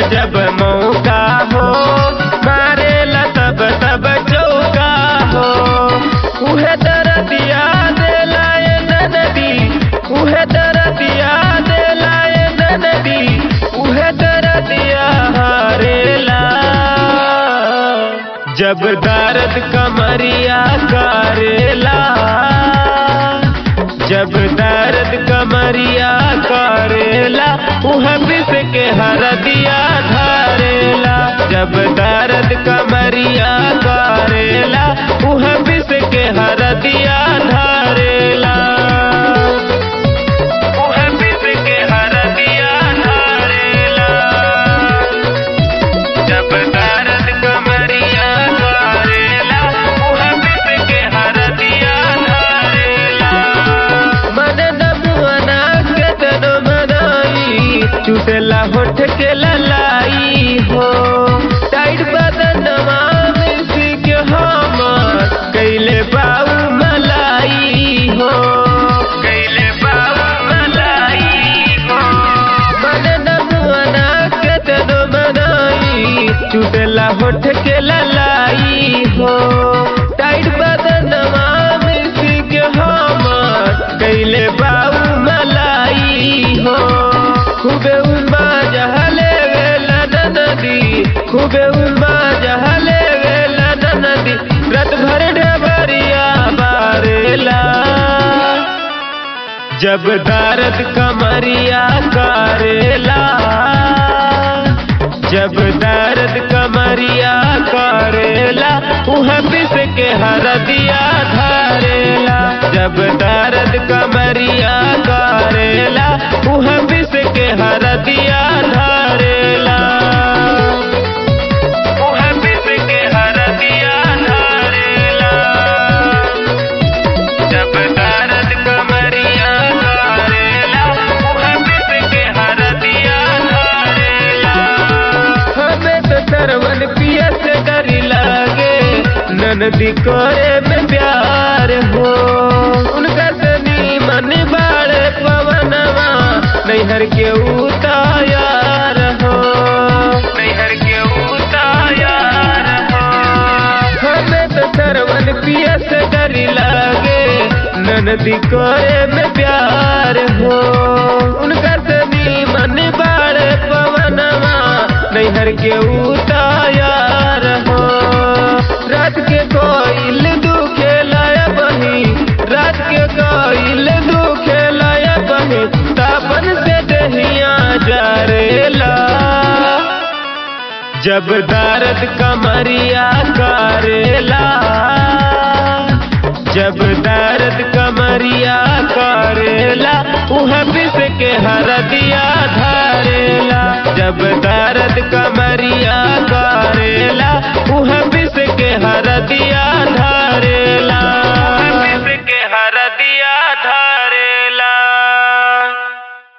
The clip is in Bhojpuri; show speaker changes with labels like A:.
A: जब मौका हो मारेला तब तब चौका हो उहे दरदिया देला ए नदी उहे दरदिया देला ए नदी उहे दरदिया हारेला जब दर्द कमरिया करेला जब दर्द कमरिया करेला उह बिस के हरदिया धारेला जब दर्द कमरिया करेला उह बिस के हरदिया धारेला उह बिस के हरदिया धारेला जब दर्द कमरिया करेला उह बिस के हरदिया धारेला मन नमुअना के तनो मनाई चुसेला होठ के ललाई हो टाइट बदनवा में सिक हमर कैले बाऊ मलाई हो कैले बाऊ मलाई हो मन नमुअना के तनो मनाई चुसेला होठ के ललाई हो टाइट बदनवा में सिक हमर कैले बाऊ मलाई हो खूबे उमा जहले वेला नदी खूबे उमा जहले वेला नदी रत भर डबरिया बारेला जब दर्द कमरिया करेला जब दर्द कमरिया करेला उह बिस के हरदिया धारेला जब दर्द कमरिया करेला उह बिस के हरदिया धारेला उह बिस के हरदिया धारेला जब दर्द कमरिया करेला उह बिस के हरदिया धारेला हमें तो सरवन पिया से डरी लागे ननदी करे में प्यार हो उनका सनी मन बाड़े पवनवा नैहर के उतायार हो नैहर के उतायार हो हमें तो सरवन पिया से डरी लागे ननदी करे में प्यार हो उनका सनी मन बाड़े पवनवा नैहर के उतायार हो रात के कोइल दुखे लाया बही रात के कोइल दुखे लाया बही तापन से दहिया जारेला जब दर्द कमरिया करेला जब दर्द कमरिया करेला उह बिस के हरदिया धारेला जब दर्द कम